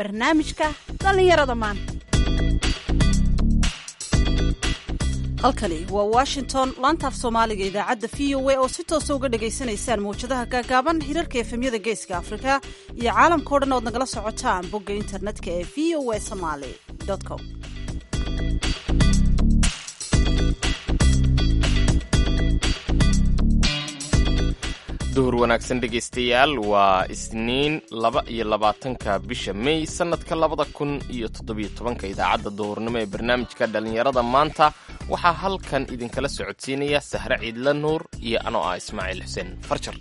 barnaamijka dhallinyarada maanta halkani waa washington laantaaf soomaaliga idaacadda v o a oo si toosa uga dhagaysanaysaan mawjadaha gaagaaban hirarka efemyada geeska afrika iyo caalamkao dhan ood nagala socotaan bogga internetka ee v o a somaly com duhur wanaagsan dhegaystayaal waa isniin laba iyo labaatanka bisha mey sannadka labada kun iyo toddobiyo tobanka idaacadda duhurnimo ee barnaamijka dhallinyarada maanta waxaa halkan idinkala socodsiinaya sahre ciidla nuur iyo anoo ah ismaaciil xuseen farjar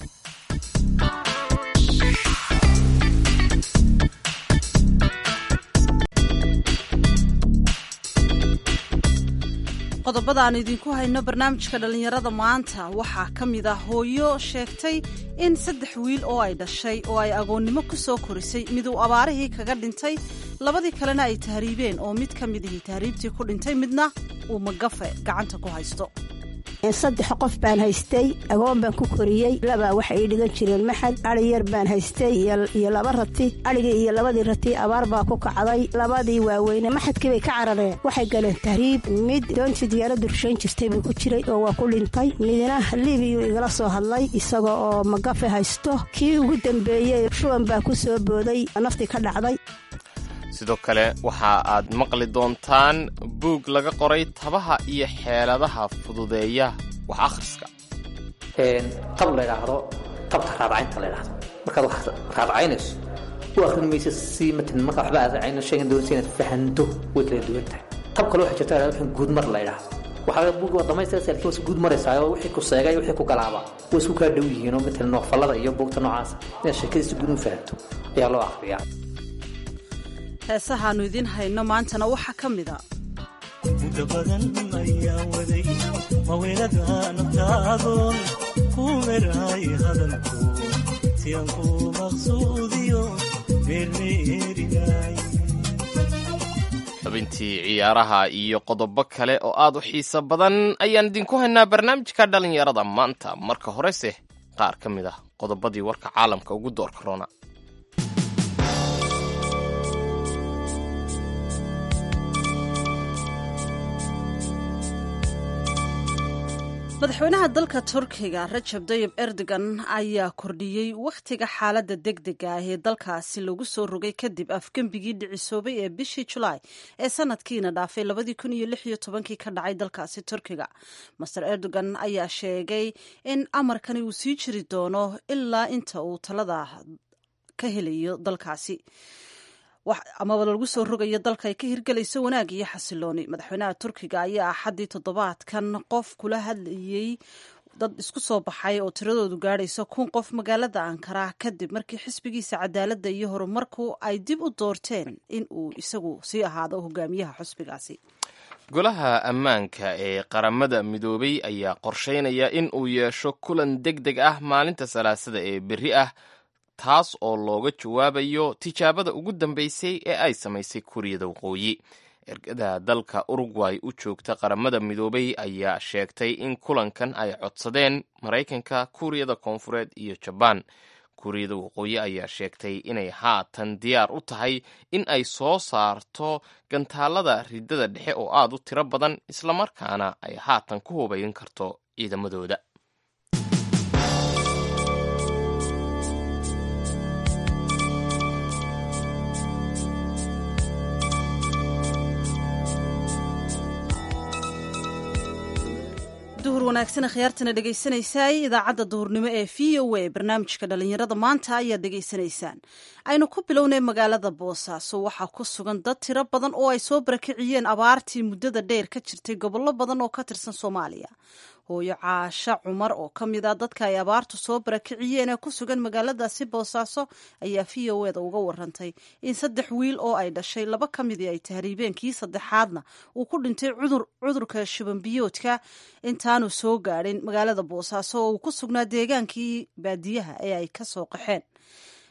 qodobada aan idinku hayno barnaamijka dhallinyarada maanta waxaa ka mid ah hooyo sheegtay in saddex wiil oo ay dhashay oo ay agoonnimo ku soo korisay miduu abaarihii kaga dhintay labadii kalena ay tahriibeen oo mid ka midihii tahriibtii ku dhintay midna uu magafe gacanta ku haysto saddex qof baan haystay agoon baan ku koriyey labaa waxay ii dhigan jireen maxad adhi yar baan haystay iyo laba rati adhigii iyo labadii rati abaar baa ku kacday labadii waaweyne maxadkii bay ka carareen waxay galeen tahriib mid doontii diyaaradu rushayn jirtay buu ku jiray oo waa ku dhintay midna liibiyuu igala soo hadlay isaga oo magafe haysto kii ugu dambeeyey shuban baa ku soo booday naftii ka dhacday sidoo kale waxa aad maqli doontaan buug laga qoray tabaha iyo xeeladaha fududeeya wax akhriska tab la ydhaahdo tabta raadcaynta la ydhahdo markaad wax raadcaynayso u akhrin maysa si matan markaa waxba aad raacayno sheegan doonaysa inaad fahanto way kala duwan tahay tab kale waxaa jirta waxaan guudmar la ydhaahdo waxaa buug waa dhamaystiraysa laakiin waa guud maraysaa oo wixii ku seegay wixii ku galaaba way isku kaa dhow yihiin oo matalan noofallada iyo buugta noocaasa inaad sheekadiisa guud u fahanto ayaa loo akhriyaa heesahaannu idiin hayno maantana waxaa ka mid a muddo badan ayaa waday maweelada naftaadoon ku meraay hadalku si aan ku maqsuudiyo meermeerinaay xubintii ciyaaraha iyo qodobo kale oo aad u xiiso badan ayaan idinku haynaa barnaamijka dhallinyarada maanta marka horese qaar ka mid ah qodobadii warka caalamka ugu doorka roona madaxweynaha dalka turkiga rajab dayib erdogan ayaa kordhiyey wakhtiga xaaladda degdega ah ee dalkaasi lagu soo rogay kadib afgembigii dhicisoobay ee bishii julaay ee sanadkiina dhaafay labadii kun iyo lix iyo tobankii ka dhacay dalkaasi turkiga master erdogan ayaa sheegay in amarkani uu sii jiri doono ilaa inta uu talada ka helayo dalkaasi amaba lagu soo rogayo dalka ay ka hirgelayso wanaag iyo xasilooni madaxweynaha turkiga ayaa axaddii toddobaadkan qof kula hadlayey dad isku soo baxay oo tiradoodu gaadhayso kun qof magaalada ankara kadib markii xisbigiisa cadaaladda iyo horumarku ay dib u doorteen in uu isagu sii ahaado hogaamiyaha xisbigaasi golaha ammaanka ee qaramada midoobay ayaa qorsheynaya in uu yeesho kulan deg deg ah maalinta salaasada ee berri ah taas oo looga jawaabayo tijaabada ugu dambeysay ee ay samaysay kuuriyada waqooyi ergada dalka urugway u joogta qaramada midoobay ayaa sheegtay in kulankan ay codsadeen maraykanka kuuriyada koonfureed iyo jabaan kuuriyada waqooyi ayaa sheegtay inay haatan diyaar u tahay in ay soo saarto gantaalada ridada dhexe oo aad u tiro badan islamarkaana ay haatan ku hubayn karto ciidamadooda duhur wanaagsan khiyaartana dhegaysanaysaay idaacadda duhurnimo ee v o a barnaamijka dhallinyarada maanta ayaad dhegaysanaysaan aynu ku bilownay magaalada boosaaso waxaa ku sugan dad tiro badan oo ay soo barakiciyeen abaartii muddada dheer ka jirtay gobollo badan oo ka tirsan soomaaliya hooyo caasho cumar oo ka mid ah dadka ay abaartu soo barakiciyeen ee ku sugan magaaladaasi boosaaso ayaa v o eda uga warantay in saddex wiil oo ay dhashay laba ka midii ay tahriibeen kii saddexaadna uu ku dhintay cudurka shubanbiyoodka intaanu soo gaadhin magaalada boosaaso oo uu ku sugnaa deegaankii baadiyaha ee ay ka soo qaxeen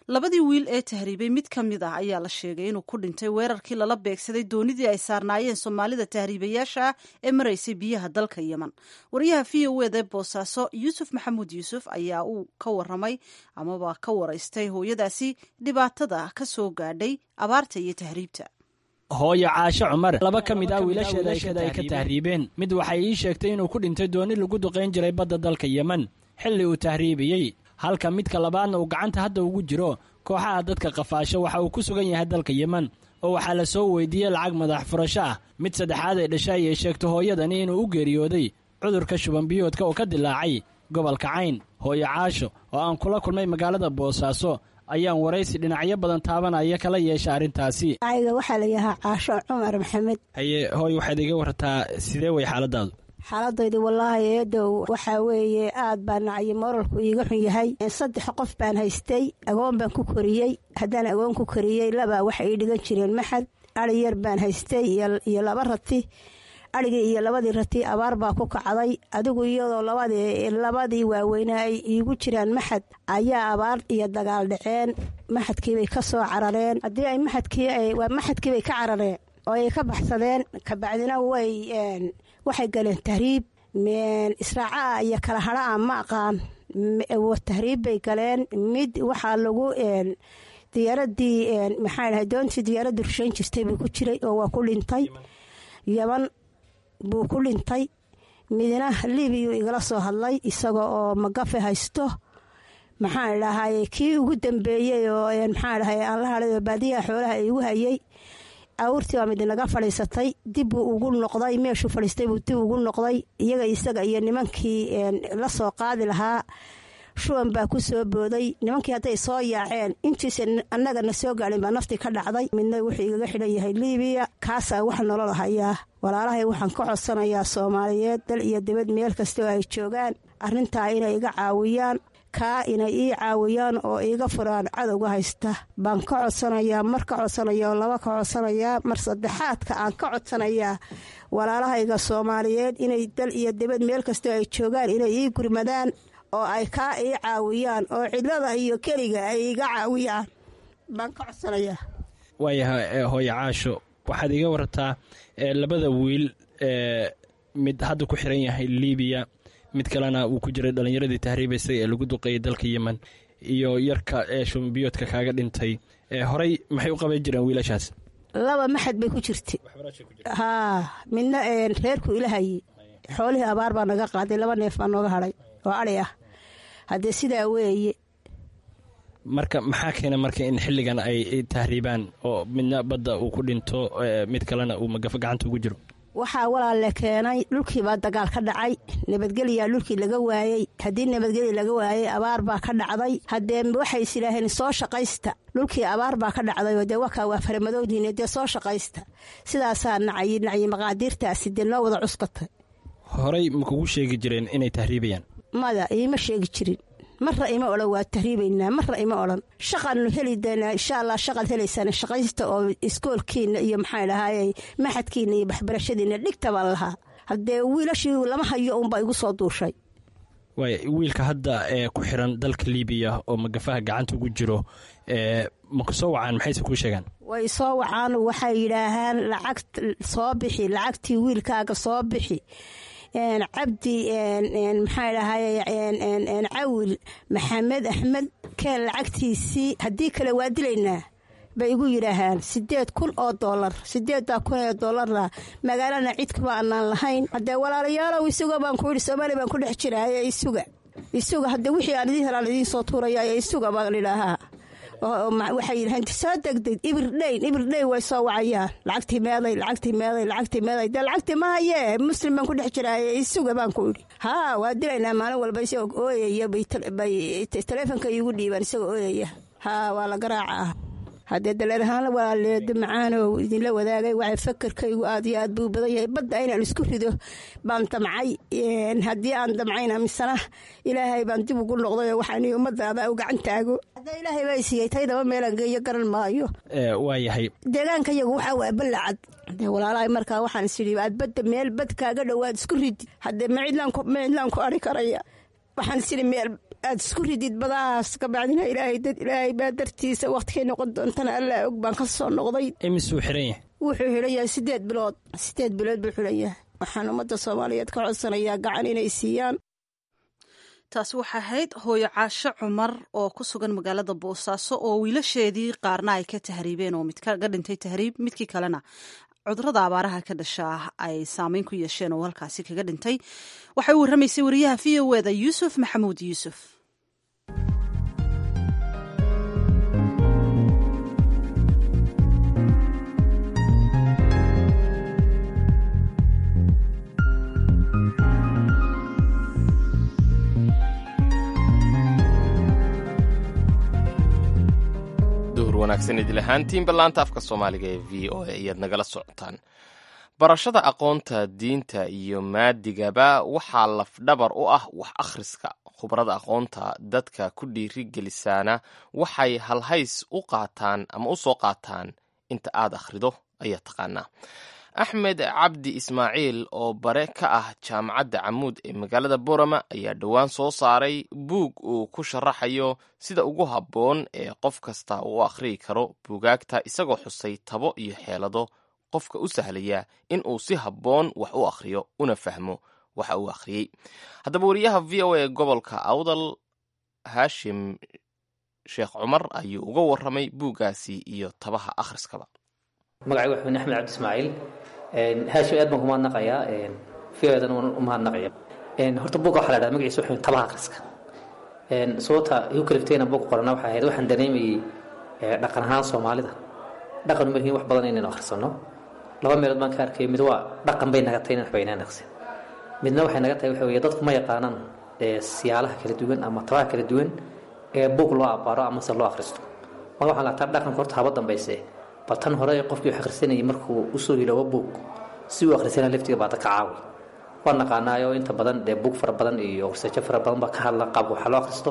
labadii wiil ee tahriibay mid ka mid ah ayaa la sheegay inuu ku dhintay weerarkii lala beegsaday doonidii ay saarnaayeen soomaalida tahriibayaasha ah ee maraysay biyaha dalka yemen wariyaha v o eda boosaaso yuusuf maxamuud yuusuf ayaa uu ka waramay amaba ka waraystay hooyadaasi dhibaatada ka soo gaadhay abaarta iyo tahriibta hooyo caasho cumar laba ka mid ah wiilasheeda ay ka tahriibeen mid waxay ii sheegtay inuu ku dhintay dooni lagu duqayn jiray badda dalka yemen xilli uu tahriibiyey halka midka labaadna uu gacanta hadda ugu jiro kooxaha dadka qafaasho waxa uu ku sugan yahay dalka yemen oo waxaa la soo weydiiyey lacag madax furasho ah mid saddexaad ee dhashay ayay sheegto hooyadani inuu u geeriyooday cudurka shubanbiyoodka oo ka dilaacay gobolka cayn hooyo caasho oo aan kula kulmay magaalada boosaaso ayaan waraysi dhinacyo badan taabanaya kala yeesha arrintaasi ayga waxaa la yahaa caasho cumar maxamed haye hooy waxaad iga wartaa sidee way xaaladaadu xaaladaydu wallaahi eedow waxaa weeye aad baa nacyo moralku iiga xun yahay saddex qof baan haystay agoon baan ku koriyey haddaan agoon ku koriyey labaa waxay ii dhigan jireen maxad ari yar baan haystay iyo laba rati arigii iyo labadii rati abaar baa ku kacday adigu iyadoo labadii waaweyne ay iigu jiraan maxad ayaa abaar iyo dagaal dhaceen maxadkiibay ka soo carareen haddii ay maxadkiiwaa maxadkiibay ka carareen oo ay ka baxsadeen kabacdina way waxay galeen tahriib israacaah iyo kala hadhaah ma aqaan tahriib bay galeen mid waxaa lagu diyaaradii maxaa dhahay doontii diyaaradda rushayn jirtay buu ku jiray oo waa ku dhintay yaban buu ku dhintay midna liibiyuu igala soo hadlay isaga oo magafe haysto maxaan dhahay kii ugu dambeeyey oo maxaa dhahay aan la hadhay oo baadiyaha xoolaha igu hayay awurtii baa mid naga fadhiisatay dib buu ugu noqday meeshuu fadhiistay buu dib ugu noqday iyaga isaga iyo nimankii la soo qaadi lahaa shuban baa ku soo booday nimankii hadday soo yaaceen intiisa annagana soo gaadhin baa naftii ka dhacday midna wuxuu igaga xidhan yahay liibiya kaasaa wax nolol hayaa walaalahay waxaan ka codsanayaa soomaaliyeed dal iyo dibad meel kastoo ay joogaan arrintaa inay iga caawiyaan kaa inay ii caawiyaan oo iiga furaan cadowga haysta baan ka codsanayaa mar ka codsanaya oo laba ka codsanayaa mar saddexaadka aan ka codsanayaa walaalahayga soomaaliyeed inay dal iyo dibad meel kastoo ay joogaan inay ii gurmadaan oo ay kaa ii caawiyaan oo cidlada iyo keliga ay iga caawiyaan baan ka codsanayaa waayahay hooyo caasho waxaad iga warartaa labada wiil mid hadda ku xiran yahay liibiya mid kalena uu ku jiray dhallinyaradii tahriibaysay ee lagu duqeeyay dalka yemen iyo yarka ee shumbiyoodka kaaga dhintay horey maxay u qaban jireen wiilashaas laba maxad bay ku jirta haa midna reerku ilahaye xoolihii abaar baa naga qaaday laba neef baa nooga hadhay oo adhi ah haddee sidaa weeye marka maxaa keena marka in xilligan ay tahriibaan oo midna badda uu ku dhinto mid kalena uu magafo gacanta ugu jiro waxaa walaale keenay dhulkiibaa dagaal ka dhacay nabadgelyaa dhulkii laga waayey haddii nabadgelya laga waayey abaar baa ka dhacday haddee waxay is idhaaheen soo shaqaysta dhulkii abaar baa ka dhacday oo dee wakaa waa faramadowdiine dee soo shaqaysta sidaasaa nacay nacyi maqaadiirtaasi dee noo wada cuskatay horey ma kugu sheegi jireen inay tahriibayaan mada iima sheegi jirin marra ima odhan waa tahriibaynaa marra ima odhan shaqaanu heli doonaa insha allah shaqaad helaysaan shaqaysta oo iskoolkiina iyo maxaa dhahaayey maxadkiina iyo waxbarashadiina dhigta baan lahaa haddee wiilashii lama hayo uunbaa igu soo duushay waay wiilka hadda ee ku xiran dalka liibiya oo magafaha gacanta ugu jiro ma ku soo wacaan maxayse kuu sheegaan way soo wacaan waxay yidhaahaan lacag soo bixi lacagtii wiilkaaga soo bixi cabdi maxaa dhahay cawil maxamed axmed keen lacagtiisii haddii kale waa dilaynaa bay igu yidhaahaan sideed kun oo doolar sideeddaa kun ee doolarna magaalana cidkama anaan lahayn haddee walaalayaalow isuga baan ku yidhi soomaaliya baan ku dhex jiraaye isuga isuga haddee wixii aan idiin helaan idiin soo tuuraya isuga baan idhaahaa waxay yidhahaan soo degdeg ibirdhayn ibirdhayn way soo wacayaan lacagtii meeday lacagtii meeday lacagtii meeday dee lacagtii ma hayee muslim baan ku dhex jiraaye isuga baan ku idhi haa waa dilaynaa maalin walba isagoo ooyaya bay taleefonka iigu dhiibaan isagoo ooyaya haa waa la garaaca haddee daleer ahaan waa leedo macaanow idinla wadaagay waxa fakarkaygu aad iyo aad buu badan yahay badda inaan isku rido baan damcay haddii aan damcayna misena ilaahay baan dib ugu noqdayoo waxaan ummadaada u gacan taago haddee ilaahay baa isiiyey taydaba meelaan geeyo garan maayo waa yahay deegaanka yagu waxaa waa ballacad dee walaalahay markaa waxaan is idhi aad badda meel bad kaaga dhowaad isku ridi haddee ma cidlaan ku ari karaya waxaan is idhi meel aad isku ridid badahaas ka bacdina ilaahay dad ilaahay baa dartiisa wakhtigay noqon doontana allaa og baan ka soo noqday imisuu xiran yahay wuxuu xidhan yahay siddeed bilood siddeed bilood buu xidhan yahay waxaan ummadda soomaaliyeed ka codsanayaa gacan inay siiyaan taasi waxay ahayd hooyo caasho cumar oo ku sugan magaalada boosaaso oo wiilasheedii qaarna ay ka tahriibeen oo mid kaga dhintay tahriib midkii kalena cudurada abaaraha ka dhashaa ay saameyn ku yeesheen oo halkaasi kaga dhintay waxay u warramaysay wariyaha v o eda yuusuf maxamuud yuusuf duhur wanaagsan idil ahaantiin ballaanta afka soomaaliga ee v o a ayaad nagala socotaan barashada aqoonta diinta iyo maadigaba waxaa lafdhabar u ah wax akhriska khubrada aqoonta dadka ku dhiiri gelisaana waxay halhays u qaataan ama u soo qaataan inta aad akhrido ayaa taqaanaa axmed cabdi ismaaciil oo bare ka ah jaamacadda camuud ee magaalada borama ayaa dhowaan soo saaray buug uu ku sharaxayo sida ugu habboon ee qof kasta uu akhriyi karo buugaagta isagoo xusay tabo iyo xeelado qofka u sahlaya in uu si habboon wax u akhriyo una fahmo waxa uu akhriyey haddaba wariyaha v o a gobolka awdal haashim sheekh cumar ayuu uga warramay buuggaasi iyo tabaha akhriskaba magacay waa xubin axmed cabdi ismaaciil haashim aad baan ku mahadnaqayaa fiyadan waan u mahadnaqaya horta buugga waxaa la dhahda magaciisa wuxuu tabaha akhriska sababta igu kaliftayna buugga qorana waxay ahayd waxaan dareemayey dhaqan ahaan soomaalida dhaqan uma lihiin wax badan inaynu akhrisano laba meelood baan ka arkay mid waa dhaqan bay naga tahay in waxba inaan akhrisin midna waxay naga tahay waxa weeye dadku ma yaqaanaan siyaalaha kala duwan ama tabaha kala duwan ee buug loo abbaaro ama se loo akhristo marka waxaan lataa dhaqanka horta haba dambayse bal tan hore qofkii wax akhrisanayay markuu usoo hiloobo buug si uu akhrisana laftiga baada ka caawi waan naqaanaayo inta badan dee buug fara badan iyo researcho fara badan baa ka hadla qaabka waxa loo akhristo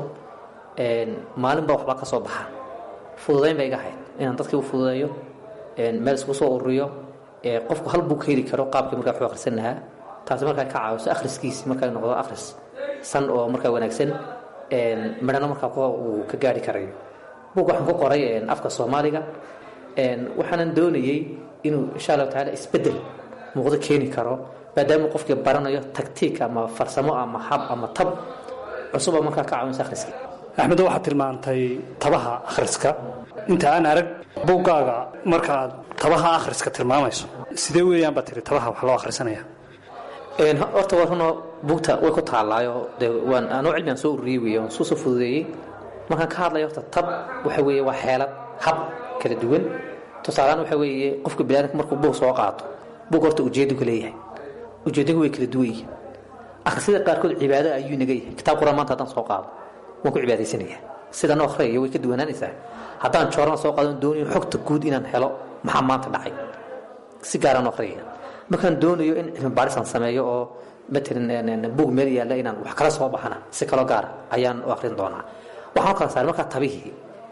maalin baa waxbaa ka soo baxa fududayn bay iga ahayd inaan dadkii u fududeeyo meel isku soo ururiyo qofku hal buug ka heli karo qaabkii markaa waxu akhrisan lahaa taasi markaa ka caawiso akhriskiisi markaa noqdo akhris san oo markaa wanaagsan midhano markaa uu ka gaari karayo buug waxaan ku qoray afka soomaaliga waxaanan doonayey inuu insha allahu tacaala isbedel muuqdo keeni karo maadaama qofkii baranayo tagtiik ama farsamo ama hab ama tab cusub oo markaa ka caawinaysa akhriskii axmedo waxaad tilmaantay tabaha akhriska inta aan arag buuggaaga markaaad tabaha akhriska tilmaamayso sidee weeyaan baad tiri tabaha wax loo akhrisanaya horta waa runoo buugta way ku taallaayo dee waan anoo cilmigaan soo ururiyey weeye waan soo soo fududeeyey markaan ka hadlayo horta tab waxa weeye waa xeelad hab kala duwan tusaalaan waxa weeye qofka biniadamka markuu buug soo qaato buug horta ujeedu ka leeyahay ujeedagu way kala duwan yihiin akhrisida qaarkood cibaado ayuu naga yahay kitaab quraan maanta haddaan soo qaado waan ku cibaadaysanaya sidan oo akhriyayo way ka duwanaanaysaa haddaan joorana soo qaado doonayo xogta guud inaan helo maxaa maanta dhacay si gaaraan u akhriyaya markaan doonayo in cilmi baadhisaan sameeyo oo matalan buug meel yaalla inaan wax kala soo baxana si kaloo gaara ayaan u akhrin doonaa waxaan u kala saaray markaa tabihii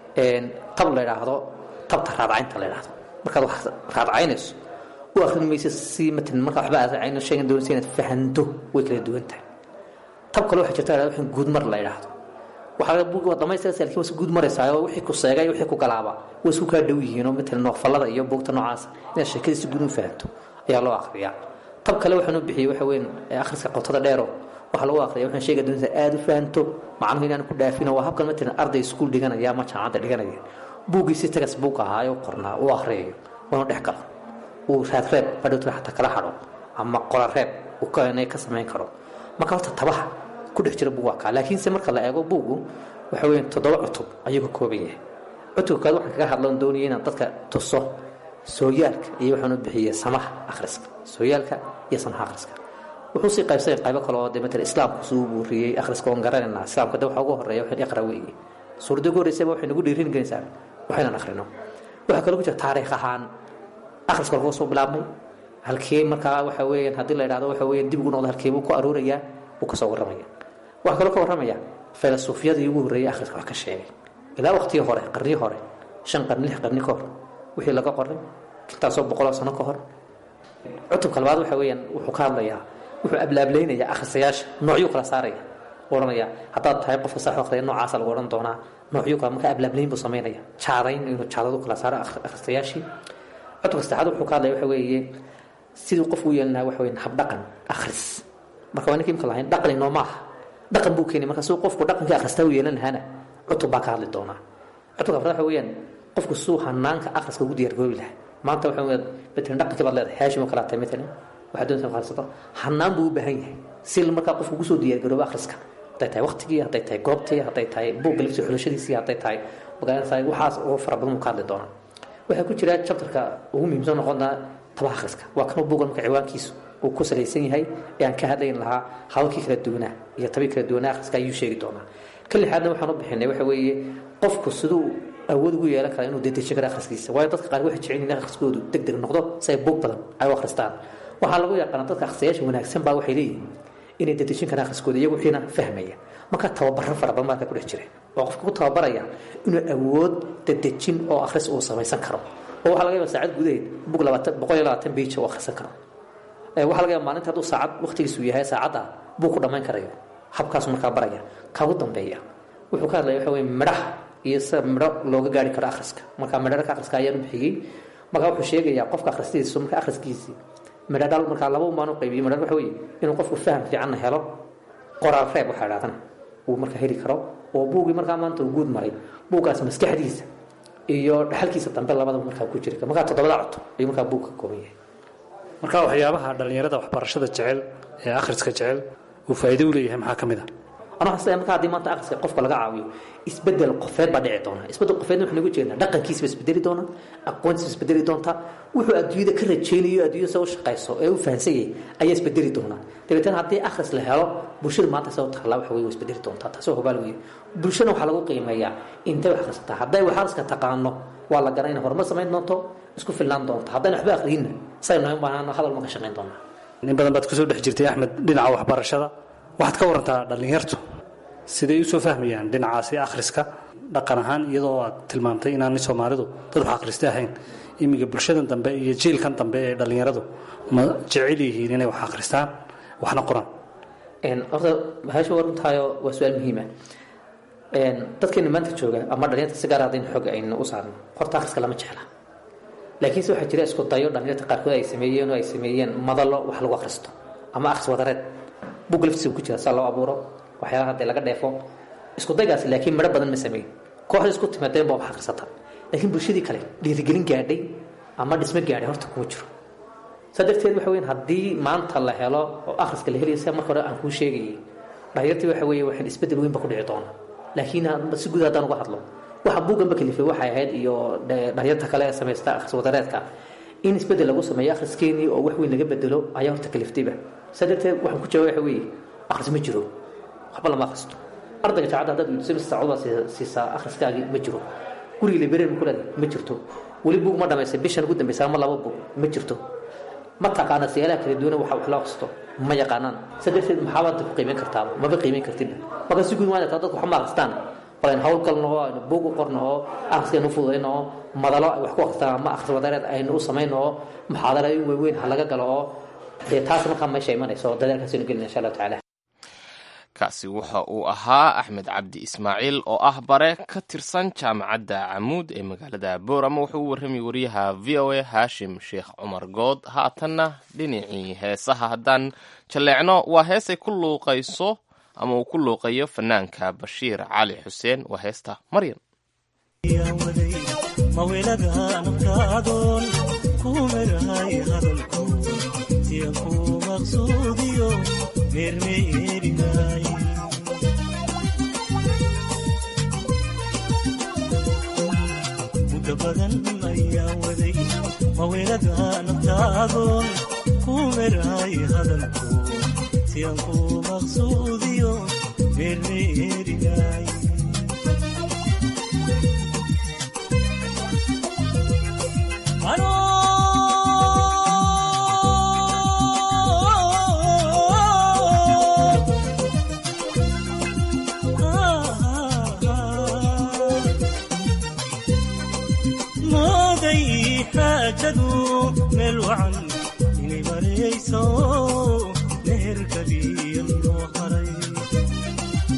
tab la idhaahdo tabta raadcaynta la idhaahdo markaad wax raadcaynayso u akhrin maysa si matalan markaa waxba aad raadcayno sheegan doonaysa inaad fahanto way kala duwan tahay tab kale waxaa jirta waxaan guud mar la idhaahdo waxaa buug waa dhamaystiraysa laakiin waa guud maraysaa oo wixii ku seegay wixii ku galaaba way isku kaa dhow yihiin oo matalan noofallada iyo buugta noocaas inaad sheekadii si guud u fahanto ayaa loo akhriyaa tab kale waxaan u bixiyey waxa weyn akhriska qotada dheero waxaa lagu akhriya waxaan sheega doonaysa aada u fahanto macnuhu inaan ku dhaafino waa habkan matalan arday iskuul dhiganaya ama jaamacadda dhiganaya buuggii si tagas buug ahaayo qornaa uu akhriyayo waanu dhex galo uu raadreeb badhowtana xataa kala hadho ama qorareeb uu keenay ka samayn karo marka horta tabaha ku dhex jira buug waa kaa laakiinse marka la eego buugu waxa weeye toddoba cutub ayuu ka kooban yahay cutubka kaad waxaan kaga hadlan doonaya inaan dadka tuso sooyaalka iyo waxaan u bixiyey samaha akhriska sooyaalka iyo samaha akhriska wuxuu sii qaybsay qaybo kale oo dee matalan islaamku suu buuriyey akhriska oon garanaynaa islaamka de waxa ugu horreeya waxaan iqra weeye suuradda ugu horreysaba waxay nagu dhiirin gelinaysaa waxaynan akhrino waxaa kaloo ku jira taariikh ahaan akhriska lagu soo bilaabmay halkee markaa waxa weeyaan haddii la idhahdo waxa weeyaan dib ugu noqdo halkee buu ku aruurayaa wuu ka soo warramaya waxaa kaloo ka warramaya filosoofiyadii ugu horreeyay akhriska wax ka sheegay ilaa waqtigii hore qarnii hore shan qarni lix qarni ka hor wixii laga qoray intaasoo boqoloo sano ka hor cutubka labaad waxa weeyaan wuxuu ka hadlayaa wuxuu ablaablaynayaa akhrisayaasha noocyuu kala saaraya oranaya haddaad tahay qofka sax akhriya noocaasa lagu odhan doonaa noocyo kale marka ablaablayn buu samaynaya jaadayn inuu jaadadu kala saaro akhristayaashii codka saddexaad wuxuu ka hadlaya waxa weeye siduu qofku u yeelin lahaa waxa weeye habdhaqan akhris marka waa ninka imka lahayn dhaqani noo maaha dhaqan buu keenay marka siduu qofku dhaqankii akhristaa u yeelan lahaana cutub baa ka hadli doonaa cutubka afraad waxa weeyaan qofku siduu hanaanka akhriska ugu diyaargaroobi lahaa maanta waxa weeye matalan dhaqankii baad leedahay haashim oo kale tahay matalan waxaad doonaysaa inaad akhrisato hanaan buu u baahan yahay si markaa qofku ugu soo diyaargaroobo akhriska hadday tahay waqtigii hadday tahay goobtii hadday tahay buugga laftiisa xulashadiisii hadday tahay magaalada waxaas oo fara badan uu ka hadli doonaa waxaa ku jira chapterka ugu muhiimsan noqonaa tabaha akhriska waa kanuu buugan marka ciwaankiisu uu ku salaysan yahay ee aan ka hadlayn lahaa hadalkii kala duwanaa iyo tabii kala duwanaa akhriska ayuu sheegi doonaa ka lixaadna waxaan u bixinay waxa weeye qofku siduu awood ugu yeelan kara inuu dedejin karo akhriskiisa waayo dadka qaar waxay jecel yihiin akhriskoodu deg deg noqdo si ay buug badan ay u akhristaan waxaa lagu yaqaana dadka akhristayaasha wanaagsan baa waxay leeyihiin inay dedejin karaan akhriskooda iyagu wixiina fahmaya marka tababaro fara badan marka ku dhex jira oo qofka ku tababaraya inuu awood dedejin oo akhris uu samaysan karo oo waxaa laga yaaba saacad gudaheed bug labaatan boqol iyo labaatan beija uu akhrisan karo waxaa laga yaaba maalinta hadduu saacad waqtigiisu yahay saacadda buu ku dhammayn karayo habkaasu markaa baraya kagu dambeeya wuxuu ka hadlaya waxa weye midhaha iyo sida midho looga gaari karo akhriska marka midharka akhriska ayaan u bixiyey marka wuxuu sheegayaa qofka akhristiisa marka akhriskiisii midho dhal markaa laba umaan u qaybiyo midho waxa weeye inuu qofku faham fiicanna helo qoraal reeb waxaa idhahdana uu markaa heli karo oo buugii markaa maanta uu guud maray buuggaas maskaxdiisa iyo dhaxalkiisa dambe labadaba markaa ku jiri markaa toddobada cod ayuu markaa buug ka kooban yahay marka waxyaabaha dhallinyarada waxbarashada jecel ee akhriska jecel uu faa'iido u leeyahay maxaa ka mid a anaa xasaya marka haddii maanta akhriska qofka laga caawiyo isbedel qofeed baa dhici doona isbedel qofeedna waxaan ugu jeednaa dhaqankiisa ba isbedeli doona aqoontiisa ba isbedeli doonta wuxuu adduunyada ka rajaynayo adduunyada sa u shaqayso ee u fahansan yahay ayaa isbedeli doona dabeetana haddii akhris la helo bulshada maanta sa u taallaa waxa weye waa isbedeli doontaa taasoo hubaal weeye bulshana waxaa lagu qiimeeyaa intay wax akhrisataa hadday wax akhriska taqaano waa la garan inay horumar samayn doonto isku filnaan doonta haddayna waxba akhriinna saynu noyn baanaano hadal ma ka shaqayn doonaa in badan baad kusoo dhex jirtay axmed dhinaca waxbarashada waxaad ka warantaa dhallinyartu siday usoo fahmayaan dhinacaasi akhriska dhaqan ahaan iyadoo aad tilmaamtay inaanay soomaalidu dad wax akhrista ahayn imiga bulshadan dambe iyo jiilkan dambe ee dhallinyaradu ma jecel yihiin inay wax akhristaan waxna qoraan horta mahasha waa runtaayo waa su-aal muhiima dadkeena maanta jooga ama dhalinyarta si gaar haddaynu xog aynu u saarno horta akhriska lama jecla laakiinse waxaa jira isku dayo dhalinyarta qaarkood ay sameeyeen oo ay sameeyeen madalo wax lagu akhristo ama akhris wadareed bug laftiisa ku jira saa loo abuuro waxyaalaha haddee laga dheefo isku daygaasi laakiin midho badan ma sameyn kooxda isku timaadeen baa wax akhrisata laakiin bulshadii kale dhiirigelin gaadhay ama dhismo gaadhay horta kuma jiro saa darteed waxa weyan haddii maanta la helo oo akhriska la helayo sida marka hore aan kuu sheegayay dhalinyartii waxa weeye waxaan isbedel weyn ba ku dhici doona laakiin si guud haddaan uga hadlo waxa buugganba kalifay waxay ahayd iyo dhalinyarta kale ee samaysta akhris wadareedka in isbedel lagu sameeyo akhriskeenii oo wax weyn laga bedelo ayaa horta kaliftayba saa darteed waxaan ku jawaab waxa weeye akhris ma jiro waxba lama akhristo ardayga jaacadda haddaad weydiiso mise saacad baad siisaa akhriskaagii ma jiro guriga librarian ku leedahay ma jirto weli buug ma dhamaysay bishan ugu dambaysa ama laba buug ma jirto ma taqaana siyaalaha kala duwan waxa wax loo akhristo ma yaqaanaan saa darteed maxaabaad ku qiimeyn kartaa maba qiimeyn kartidba marka si guud waan dadku wax ma akhristaan bal aynu hawl galno oo aynu buug u qorno oo akhriskaynu u fududayno oo madalo ay wax ku akhristaan ama akhris wadareed aynu u samayno oo muxaadarooyin waaweyn ha laga galo oo dee taas markaa meesha imanayso oo dadaalkaasaynu gelina insha allahu tacaala kaasi waxa uu ahaa axmed cabdi ismaaciil oo ah bare ka tirsan jaamacadda camuud ee magaalada boorama wuxuu u warramay wariyaha v o a haashim sheekh cumar good haatanna dhinacii heesaha haddaan jalleecno waa heesay ku luuqayso ama uu ku luuqayo fanaanka bashiir cali xuseen waa heesta maryan mawelada naftaadoon ku merahay hadalku siyan ku maqsuudiyo meermeerinay muddo badan ayaa waday mawelada naftaadoon ku merahay hadalku siyan ku maqsuudiyo meermeerinay mooday xaajadu meel wacan inay marayso meherkaliya loo haray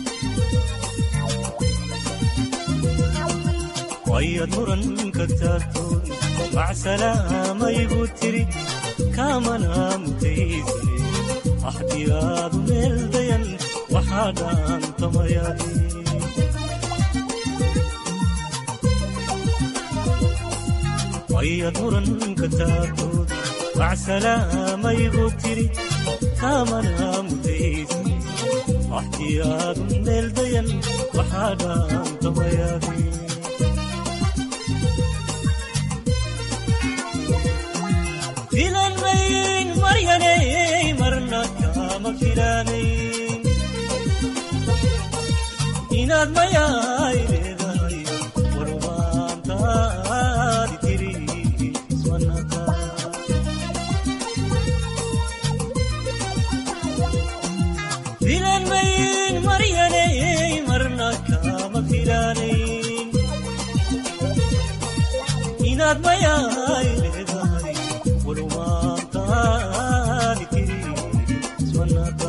wayad muranka taagtoon macsalaamayigu tiri kaamana mutaysane axdiyaadu meel dayan waxaa dhaantamayadi wayad muranka taagtoon macsalaamayigu tiri kaamana mutaysane axdiyaadu meel dayan waxaa dhaantamayadi filanmayn maryaney marna kama filanayn inaad mayaay leedahay warmaantaadi tiri ismanaka filanmayn maryaney marna kama filanayn inaad mayaay leedahay warmaantaadi tiri ismanaka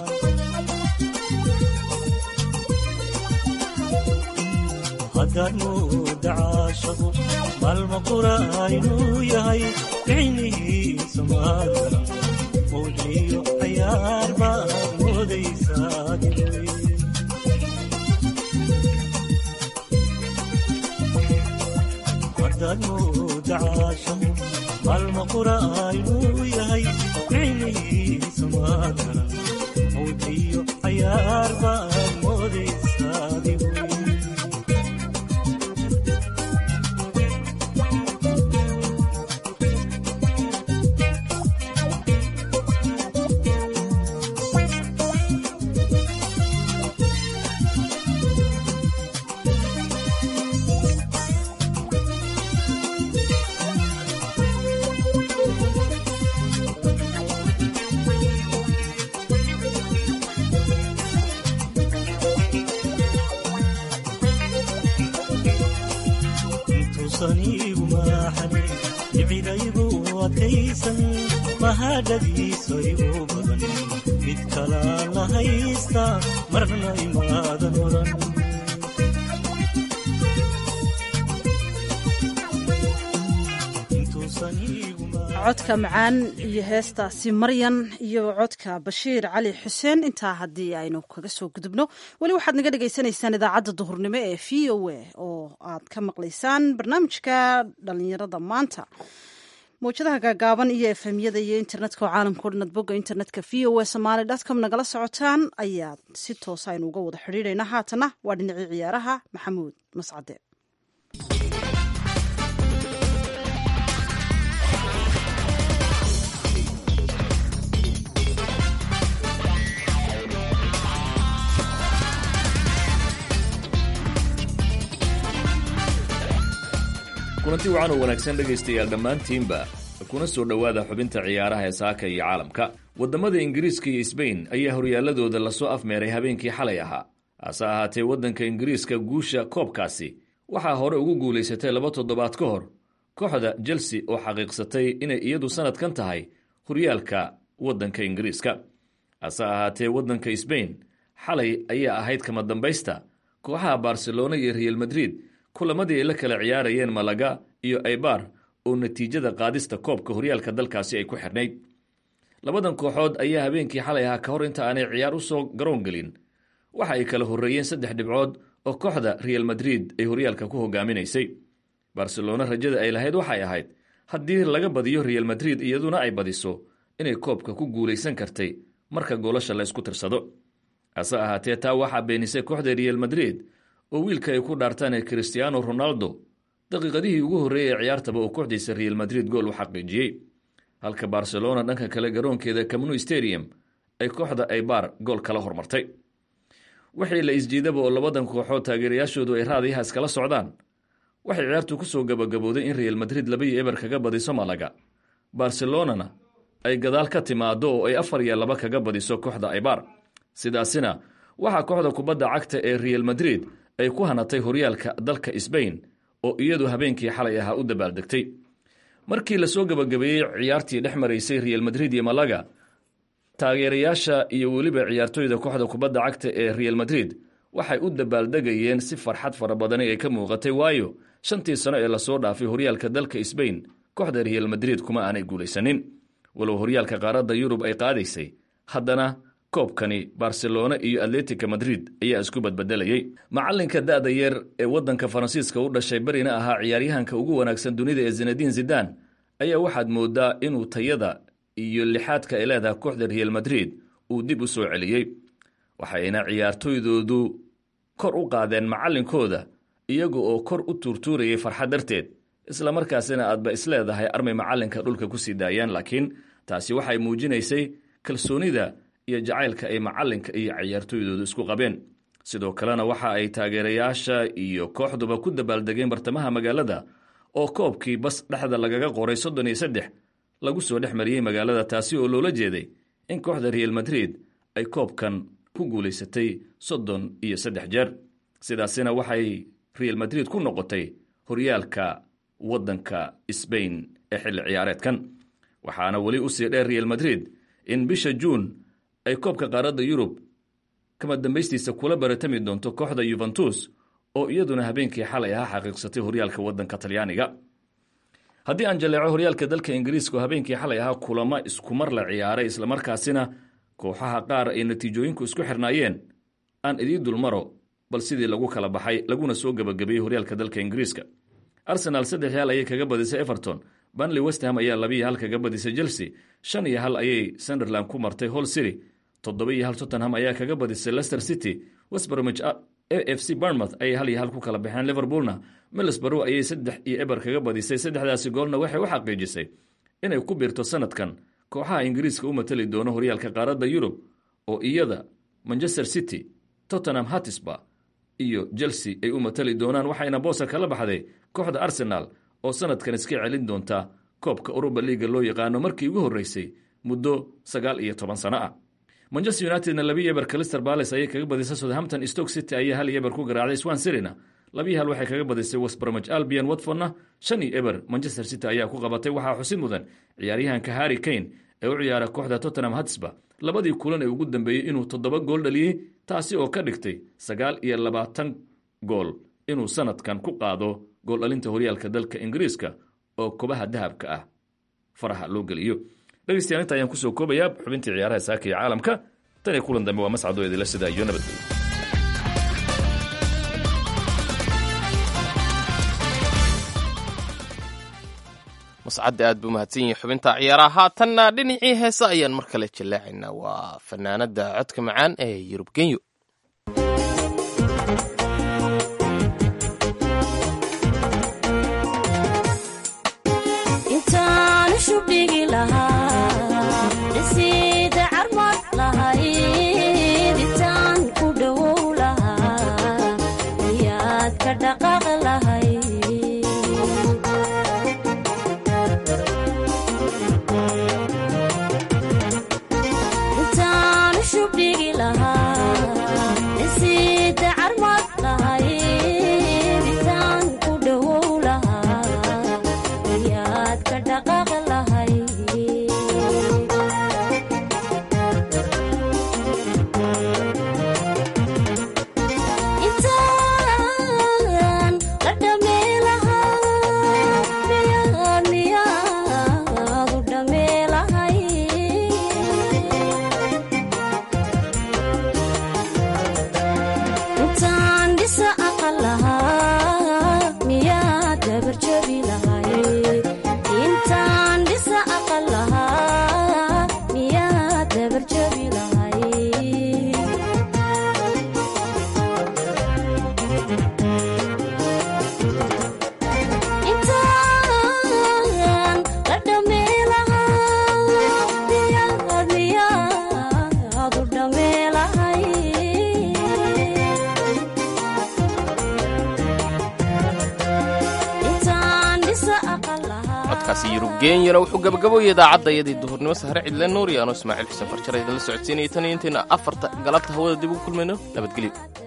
haddaad mooda caashaqu maalma qura inuu yahay ficnihiisa maadana mawdliyo cayaar baad moodaysaa diray haddaad mooda caashaqu maalma qura inuu yahay ficnihiisa maadana mawdliyo cayaar baad moodaysaa diray intuusanigu maaxane icidaygu adkaysan mahadhadiisa igu badan mid kalaan la haysta marna imaadan oran codka macaan iyo heestaasi maryan iyo codka bashiir cali xuseen intaa haddii aynu kaga soo gudubno weli waxaad naga dhagaysanaysaan idaacadda duhurnimo ee v o a oo aad ka maqlaysaan barnaamijka dhalinyarada maanta mawjadaha gaagaaban iyo efemyada iyo internetka oo caalamka o dhan ad bogga internetka v o a somaali dotcom nagala socotaan ayaad si toosa aynu uga wada xidhiidhaynaa haatana waa dhinacii ciyaaraha maxamuud mascade kulanti wacan oo wanaagsan dhegaystayaal dhammaantiinba kuna soo dhowaada xubinta ciyaaraha ee saaka iyo caalamka waddamada ingiriiska iyo sbain ayaa horyaaladooda lasoo afmeeray habeenkii xalay ahaa hase ahaatee waddanka ingiriiska guusha koobkaasi waxaa hore ugu guulaysatay laba toddobaad ka hor kooxda chelsea oo xaqiiqsatay inay iyadu sannadkan tahay horyaalka waddanka ingiriiska hase ahaatee waddanka sbain xalay ayaa ahayd kama dambaysta kooxaha barcelona iyo real madrid kulamadii ay la kala ciyaarayeen malaga iyo aybar oo natiijada qaadista koobka horyaalka dalkaasi ay ku xidhnayd labadan kooxood ayaa habeenkii xalay ahaa ka hor inta aanay ciyaar u soo garoon gelin waxa ay kala horreeyeen saddex dhibcood oo kooxda real madrid ay horyaalka ku hogaaminaysay barcelona rajada ay lahayd waxay ahayd haddii laga badiyo real madrid iyaduna ay badiso inay koobka ku guulaysan kartay marka goolasha la ysku tirsado hase ahaatee taa waxaa beenisay kooxda real madrid oo wiilka ay ku dhaartaan ee christiano ronaldo daqiiqadihii ugu horreeyay ee ciyaartaba uu kooxdiisa real madrid gool u xaqiijiyey halka barcelona dhanka kale garoonkeeda camnu stadium ay kooxda aybar gool kala hormartay wixii la isjiidaba oo labadan kooxood taageerayaashoodu ay raadiyaha iskala socdaan waxay ciyaartu ku soo gabagabowday in real madrid laba iyo eber kaga badiso malaga barcelonana ay gadaal ka timaado oo ay afar iyo laba kaga badiso kooxda aybar sidaasina waxaa kooxda kubadda cagta ee real madrid ay ku hanatay horyaalka dalka sbain oo iyadu habeenkii xalay ahaa u dabaaldegtay markii lasoo gabagabeeyey ciyaartii dhex maraysay real madrid iyo malaga taageerayaasha iyo weliba ciyaartoyda kooxda kubadda cagta ee real madrid waxay u dabaaldegayeen si farxad fara badani ay ka muuqatay waayo shantii sano ee lasoo dhaafay horyaalka dalka sbain kooxda real madrid kuma aanay guulaysanin walow horyaalka qaaradda yurub ay qaadaysay haddana koobkani barcelona iyo atletica madrid ayaa isku badbedelayey macalinka da'da yeer ee waddanka faransiiska u dhashay berina ahaa ciyaaryahanka ugu wanaagsan dunida ee zinadiin zidan ayaa waxaad moodaa inuu tayada iyo lixaadka ay leedahay kooxda real madrid uu dib u soo celiyey waxayna ciyaartoydoodu kor u qaadeen macalinkooda iyaga oo kor u tuurtuurayay farxad darteed islamarkaasina aadba isleedahay armay macalinka dhulka ku sii daayaan laakiin taasi waxay muujinaysay kalsoonida iyo jacaylka ay macalinka iyo ciyaartoydoodu isku qabeen sidoo kalena waxa ay taageerayaasha iyo kooxduba ku dabaaldegeen bartamaha magaalada oo koobkii bas dhexda lagaga qoray soddon iyo saddex lagu soo dhex mariyey magaalada taasi oo loola jeeday in kooxda real madrid ay koobkan ku guulaysatay soddon iyo saddex jeer sidaasina waxay real madrid ku noqotay horyaalka waddanka sbain ee xilli ciyaareedkan waxaana weli usii dheer real madrid in bisha juun ay koobka qaaradda yurub kama dambaystiisa kula baratami doonto kooxda yuventus oo iyaduna habeenkii xalay ahaa xaqiiqsatay horyaalka waddanka talyaaniga haddii aan jaleeco horyaalka dalka ingiriiska oo habeenkii xalay ahaa kulamo iskumar la ciyaaray islamarkaasina kooxaha qaar ay natiijooyinku isku xirnaayeen aan idiin dulmaro bal sidii lagu kala baxay laguna soo gebagabeeyey horyaalka dalka ingiriiska arsenaal saddex iyo hal ayay kaga badisay everton banley westham ayaa labiiyo hal kaga badisay chelsea shan iyo hal ayay sunderland ku martay hall city toddoba iyo hal tottenham ayaa kaga badisay leicester city westbromich a f c barmouth ayay hal iyo hal ku kala baxeen liverpoolna middlesbrough ayay saddex iyo eber kaga badisay saddexdaasi goolna waxay u xaqiijisay inay ku biirto sanadkan kooxaha ingiriiska u matali doono horyaalka qaaradda yurub oo iyada manchester city tottenham hatisba iyo chelsea ay u matali doonaan waxayna boosa kala baxday kooxda arsenal oo sanadkan iska celin doonta koobka uruba liiga loo yaqaano markii ugu horreysay muddo sagaal iyo toban sano ah manchester unitedna labiiyo eber calister bales ayay kaga badisay southampton stoke city ayaa hal iyo eber ku garaacday swan sirina labiiyo hal waxay kaga badisay westbromich albion watfordna shan iyo eber manchester city ayaa ku qabatay waxaa xusid mudan ciyaaryahanka harry kane ee u ciyaara kooxda tottenham hatsba labadii kulan ee ugu dambeeyey inuu toddoba gool dhaliyey taasi oo ka dhigtay sagaal iyo labaatan gool inuu sanadkan ku qaado gooldhalinta horyaalka dalka ingiriiska oo kobaha dahabka ah faraha loo geliyo dhegeystayaal inta ayaan kusoo koobayaa xubintii ciyaaraha saaka iyo caalamka tan iyo kulan dambe waa mascadoo idila sida iyo nabadgelyo mascadda aad buu mahadsan yahay xubinta ciyaaraha haatanna dhinacii heesa ayaan mar kale jallaacaynaa waa fanaanada codka macaan ee yurub genyo intaan shubdhigi lahaa dhisiida carmad lahayd intaan ku dhowow lahaa ayaad ka dhaqaaq lahayd intaan shubdhigi lahaa dhisiida carmad lahayd intaan ku dhowow lahaa ayaad ka dhaqaaq lahayd intaan la dhamee lahaa miyaad miyaad u dhamee lahay intaan dhisa aqal lahaa miyaad dabarjabi lahay intaan dhisa aqal lahaa miyaad dabarjabi lahay intaan la dhamee lahaa miyaad miyaad u dhamee lahay intaan dhisa aqal lahaa codkaasi yurub genyana wuxuu gabagaboyay idaacadda iyadii duhurnimo sahre cidle nuur iyo anoo ismaaciil xuseen farjara idinla socodsiinaya tan iyo intayna afarta galabta hawada dib ugu kulmayno nabadgelyo